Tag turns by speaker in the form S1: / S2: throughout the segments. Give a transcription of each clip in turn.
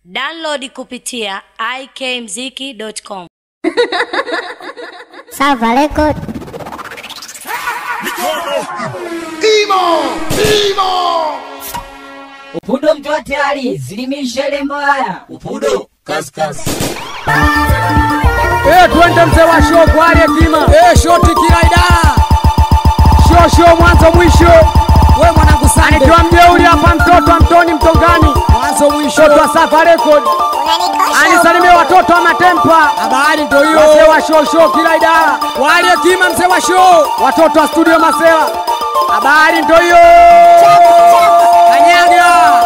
S1: Download kupitia ikmziki.com.
S2: Salva Record.
S3: Imo! Imo!
S4: Upudo mtoa tayari, zilimisha ile mbaya.
S3: Upudo, kazi kazi.
S5: Eh, twende mzee wa show kwa hali hekima. Eh, shoti kila idara. Show show mwanzo mwisho. Wewe mwanangu sana. Nikiwa mjeuri hapa mtoto wa Mtoni Mtongani. Mwanzo mwisho. Mtoto wa Safa Record. Anisalimie watoto wa Matempa. Habari ndio hiyo. Mzee wa show show kila idara. Kwa hali hekima mzee wa show. Watoto wa studio Masela. Habari ndio hiyo. Kanyaga.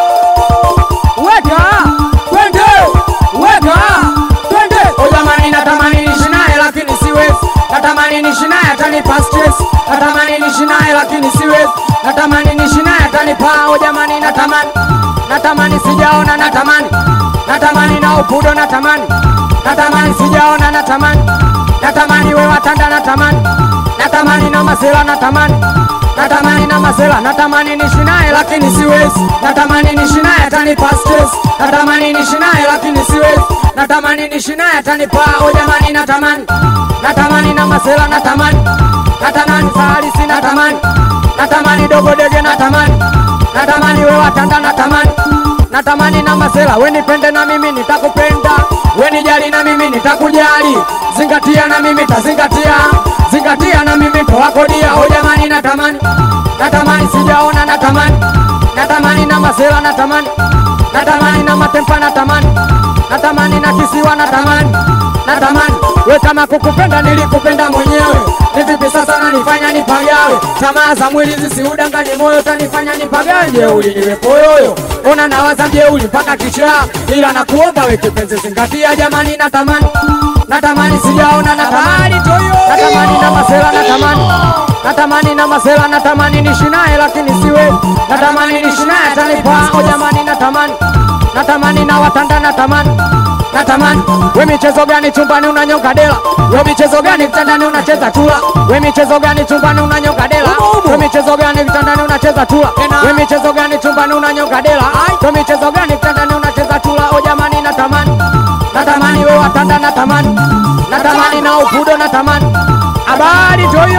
S5: Weka. Twende. Weka. Twende. O jamani natamani niishi naye lakini siwezi. Natamani niishi naye atanipa stress. Natamani niishi naye lakini siwezi. Natamani niishi naye atanipa. O jamani natamani. Natamani sijaona natamani. Natamani na upudo natamani. Natamani sijaona natamani. Natamani we watanda natamani. Natamani na masela natamani. Natamani na masela natamani niishi naye lakini siwezi. Natamani niishi naye atanipa stress. Natamani niishi naye lakini siwezi. Natamani niishi naye atanipa. O jamani natamani. Natamani na masela natamani. Natamani sahalisi natamani. Natamani dogo dege natamani. Natamani we watanda natamani. Natamani na masela we nipende na mimi nitakupenda. We nijali na mimi nitakujali. Zingatia na mimi tazingatia. Zingatia na mimi towakodia. O jamani natamani. Natamani sijaona natamani. Natamani na masela natamani. Natamani na matempa natamani. Natamani na kisiwa natamani. Natamani we kama kukupenda nilikupenda mwenyewe. Ni vipi sasa nanifanya nipagawe? Tamaa za mwili zisiudanganye moyo, tanifanya nipagawe. Jeuli niwe poyoyo, ona nawaza jeuli mpaka kichaa, ila nakuomba we kipenzi, zingatia jamani, natamani natamani sijaona natamani natamani na masela natamani natamani na masela natamani nishi naye lakini siwe natamani nishi naye atanipa o jamani natamani natamani na watanda natamani natamani we michezo gani chumbani unanyonga dela we michezo gani kitandani unacheza chula we michezo gani chumbani unanyonga dela we michezo gani kitandani unacheza chula we michezo gani chumbani unanyonga dela we michezo gani kitandani unacheza chula o jamani natamani natamani we watanda natamani natamani na upudo natamani habari toyo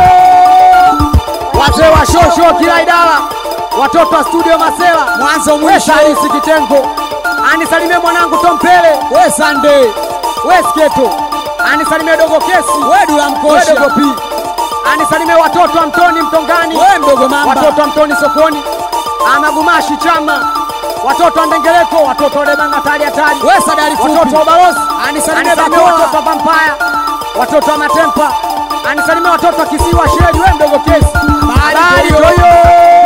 S5: wazee wa shosho kila idara watoto wa studio masela mwanzo mwisho halisi kitengo anisalimie mwanangu tompele we sande we sketo anisalimie dogo kesi we dula mkosha we dogo pi anisalimie watoto wa mtoni mtongani we mdogo mamba watoto wa mtoni sokoni amagumashi chama watoto wa ndengereko watoto wa lebanga tari hatari we sadari fupi watoto wa balozi anisalimie bakoa watoto wa vampaya watoto wa matempa anisalimie watoto wa kisiwa sheli we mdogo kesi habari toyo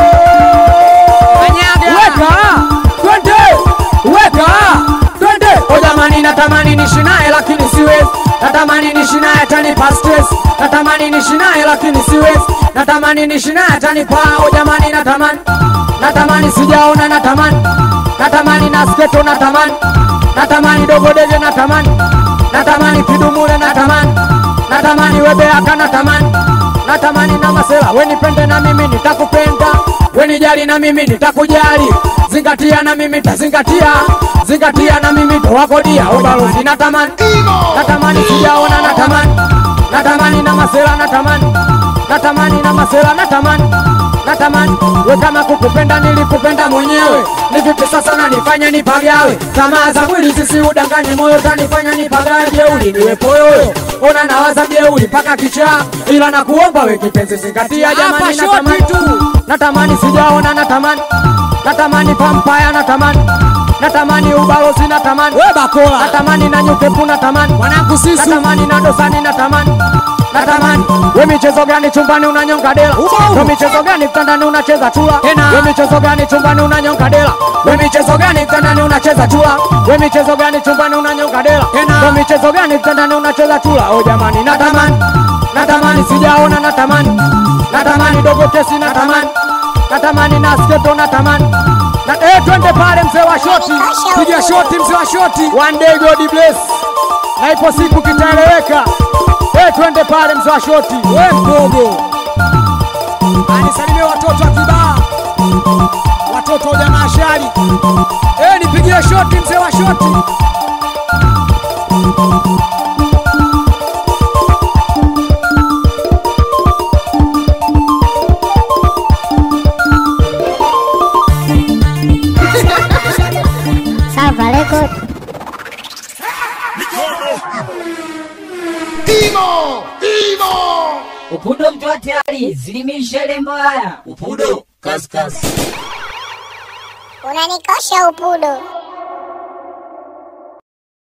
S5: weka twende weka twende o jamani natamani nishi naye lakini siwezi natamani nishi naye atanipa stress natamani nishi naye lakini siwezi natamani nishi naye atanipa o jamani natamani natamani sijaona natamani natamani na sketo natamani natamani dogo dege natamani natamani kidumule natamani natamani webeaka natamani natamani na masela we nipende na mimi nitakupenda we nijali na mimi nitakujali zingatia na mimi tazingatia zingatia na mimi towakodia ubalozi natamani natamani sijaona natamani natamani na masela natamani natamani na masela natamani natamani we kama kukupenda nilikupenda mwenyewe ni vipi sasa nanifanya nipagawe tamaa za mwili zisiudanganye moyo tanifanya nipagawe jeuli niwe poyoyo ona nawaza jeuli mpaka kichaa ila nakuomba we kipenzi zingatia jamani natamani natamani sijaona natamani natamani pampaya natamani natamani ubalozi natamani we bakola natamani na nyukepu natamani mwanangu sisi natamani na dosani natamani natamani we michezo gani chumbani unanyonga dela we michezo gani kitandani unacheza chula we michezo gani chumbani unanyonga dela we michezo gani kitandani unacheza chula we michezo gani chumbani unanyonga dela we michezo gani kitandani unacheza chula o jamani natamani natamani sijaona natamani natamani dogo kesi natamani natamani na sketo natamani na eh, twende pale mzee wa shoti, piga shoti mzee wa shoti, one day God bless, na ipo siku kitaeleweka. Eh, twende pale mzee wa shoti, we mdogo, anisalimie watoto wa kibaa, watoto wa jamaa shari. Eh, nipigie shoti mzee wa shoti,
S3: Imo! Imo!
S4: Upudo mkiwa tayari, zilimisha ile mbaya.
S3: Upudo kaskasi.
S2: Unanikosha upudo.